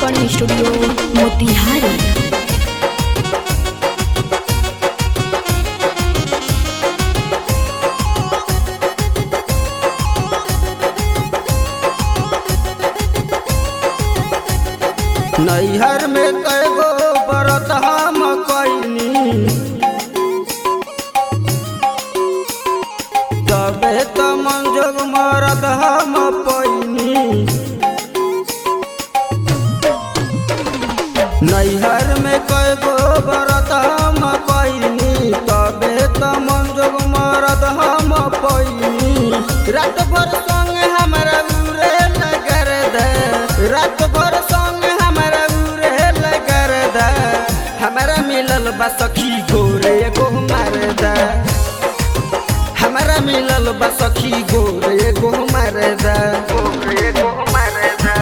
recording studio Motihari नैहर में कैगो बरत हम कैनी तबे त मंजोग मरद हम पैनी नैहर में कैगो बरत हम कैनी तबे त मंजोग मरद हम पैनी रात भर संग हमरा उरे लगर दे रात भर संग हमरा उरे लगर दे हमरा मिलल बा सखी गोरे एगो मार दे हमरा मिलल बा सखी गोरे एगो मार दे गोरे एगो मार दे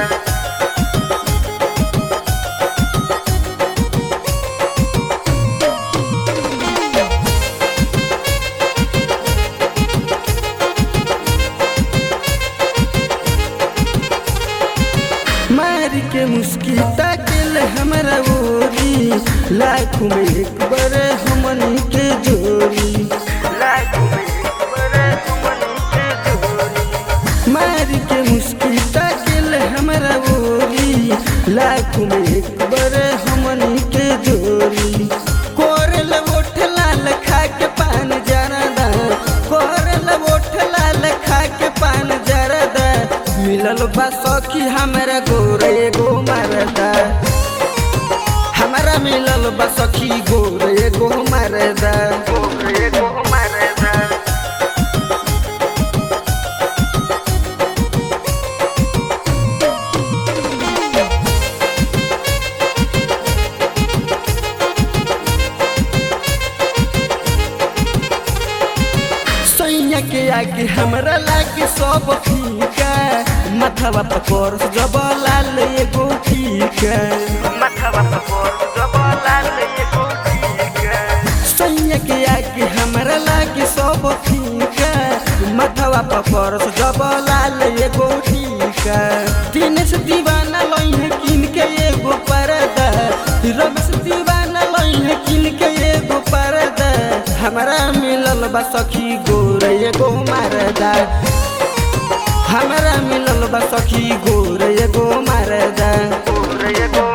मारी के मुस्की ताकिल हमरा ओरी लाखों में एक बार हमनी के जोड़ी लाखों में एक बार हमनी के जोड़ी मारी के मुस्की ताकिल हमरा ओरी लाखों में एक बार हमनी के जोड़ी कोरल ओठ लाल खा के पान जरदा कोरल ओठ लाल खा के पान जरदा मिलल बा सखी हमरा गोरे एगो मारदा हमरा मिलल बा सखी गोरे एगो मारदा गोरे एगो मारदा सैया के आगे हमरा लागे सब फीका माथवा पकोर जब लाल एगो फीका माथवा पकोर जब लाल एगो फीका सैया के आगे हमरा लागे सब फीका माथवा पकोर जब लाल एगो फीका तीन से दीवाना लइहे किन के एगो परदा रब से दीवाना लइहे किन के एगो परदा हमरा मिलल बा सखी गोरे एगो मारदा हमरा मिलल बा सखी गोरे एगो मारदा गोरे एगो